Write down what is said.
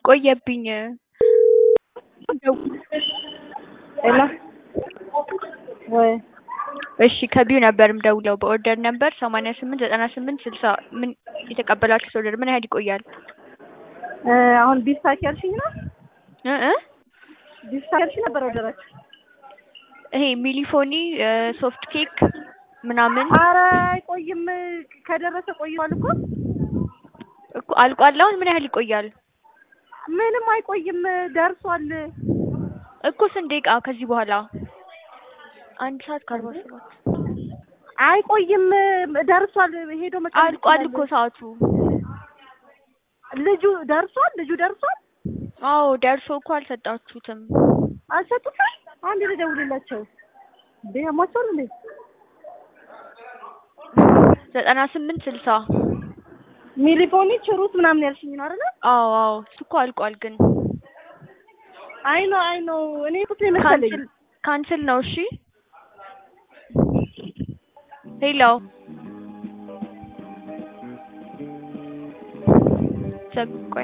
ቆየብኝ። ሄሎ ወይ እሺ ከቢዩ ነበር የምደውለው በኦርደር ነበር ሰማንያ ስምንት ዘጠና ስምንት ስልሳ ምን የተቀበላችሁት ኦርደር ምን ያህል ይቆያል? እ አሁን ቢስታክ ያልሽኝ ነው? እ እ ቢስታክ ያልሽኝ ነበር ኦርደራችሁ? ይሄ ሚሊፎኒ ሶፍት ኬክ ምናምን አረ አይቆይም። ከደረሰ ቆይቷል እኮ እኮ አልቋል። አሁን ምን ያህል ይቆያል? ምንም አይቆይም፣ ደርሷል። እኮ ስንት ደቂቃ ከዚህ በኋላ? አንድ ሰዓት ከአርባ ሰባት አይቆይም፣ ደርሷል። ሄዶ መቀበል አልቋል ይችላል። እኮ ሰዓቱ። ልጁ ደርሷል። ልጁ ደርሷል። አዎ ደርሶ እኮ አልሰጣችሁትም። አልሰጡትም። አንድ ልደውልላቸው እንዴ ያሟቸዋል እንዴ? ዘጠና ስምንት ስልሳ ሚሊፎኒ ችሩት ምናምን ያልሽኝ ነው አይደለ? አዎ አዎ እሱ እኮ አልቋል ግን አይ ነው አይ ነው እኔ ቁጥ መሰለኝ። ካንስል ካንስል ነው። እሺ ሄሎ ዘ- ቆይ